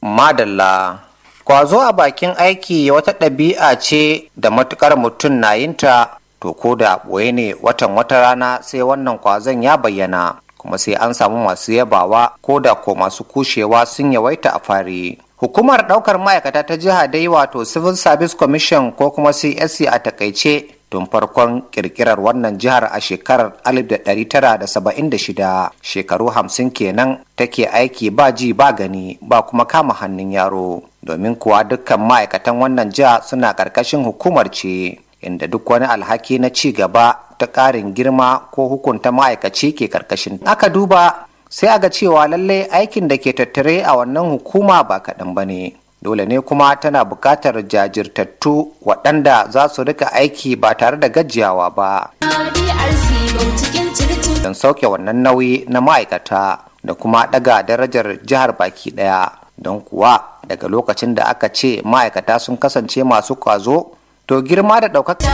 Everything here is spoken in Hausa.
Madalla. Kwazo a bakin aiki wata ɗabi'a ce da matukar mutum na yinta to ko da ɓoye ne watan wata rana sai wannan kwazon ya bayyana kuma sai an samu masu yabawa ko da ko masu kushewa sun yawaita a fari. Hukumar ɗaukar ma'aikata ta jiha dai wato Civil Service Commission ko kuma CSC a takaice tun farkon kirkirar wannan jihar a shekarar 1976 shekaru hamsin kenan take aiki ba ji ba gani ba kuma kama hannun yaro domin kuwa dukkan ma'aikatan wannan jiha suna ƙarƙashin hukumar ce inda duk wani alhaki na ci gaba ta ƙarin girma ko hukunta ma'aikaci ke ƙarƙashin aka duba sai aga cewa lallai aikin da ke tattare a wannan hukuma ba kaɗan ba ne dole ne kuma tana buƙatar jajirtattu waɗanda za su rika aiki ba tare da gajiyawa ba don sauke wannan nauyi na ma'aikata da kuma ɗaga darajar jihar baki ɗaya don kuwa daga lokacin da aka ce ma'aikata sun kasance masu kwazo to girma da ɗaukaka